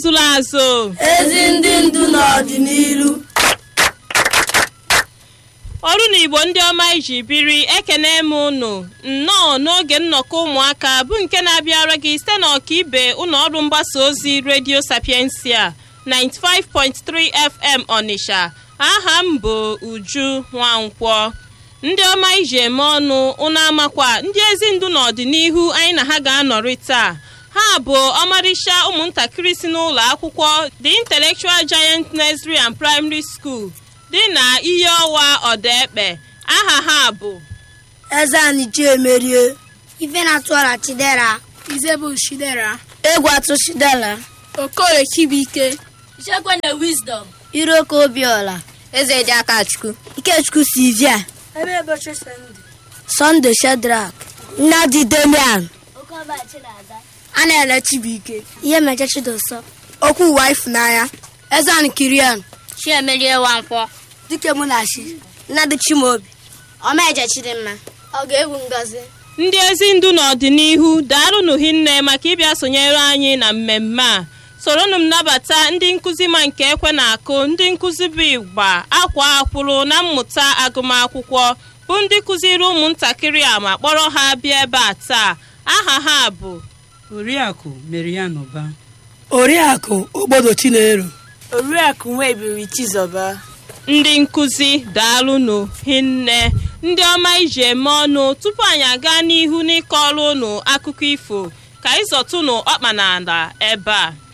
azụla azụ ezi ndị ndu n'ọdịnihu ọrụ na igbo ndị ọma iji biri ekene m unu nnọọ n'oge nnọkọ ụmụaka bụ nke na-abịara gị site n'ọkaibe ụlọ ọrụ mgbasa ozi redio sapiensia 95.3 fm ọnịsha aha m bụ uju nwankwọ ndị ọma iji eme ọnụ ụnụ amakwa ndị ezi ndu n'ọdịnihu anyị na ha ga-anọrị taa ha bụ ọmarịcha ụmụntakịrị si n'ụlọ akwụkwọ the intellectual giant nursery and primary school dị na ihe ọwa ọdaekpe aha ha bụ eze anyị chiemerie ife na-atụọra chidera Izebụ Shidera egwu atụ shidela Okoye Chibuike ichekwana wisdom iroko obiola eze dị aka chukwu ikechukwu silvia ebe ụbọchị sọnde sunday shedrak nnadi demian okeọba chinaza a na-ele chibuike ihe meche chidoso okwu ụwa ifunanya eze anyị kirian chiemerie nwankwọ dike munachi nnadi chimobi ọmaeje chidimma ọ ga-egwu ngozi ndị ezi ndu n'ọdịnihu daalụnụ hinne maka ịbịa sonyere anyị na mmemme a soronụ m nabata ndị nkụzi ma nke ekwe na-akụ ndị nkụzi bụ igba akwa akwụrụ na mmụta agụmakwụkwọ bụ ndị kụziri ụmụntakịrị a ma kpọrọ ha bịa ebe a taa aha ha bụ oriakụ merianụba oriakụ ogbodo chinelo Oriakụ Nwebiri Chizọba ndị nkụzi daalụnụ hinne ndị ọma iji eme ọnụ tupu anyị aga n'ihu n'ịkọrọ ụnụ akụkọ ifo ka ịzọtụnụ ọkpa n'ala ebe a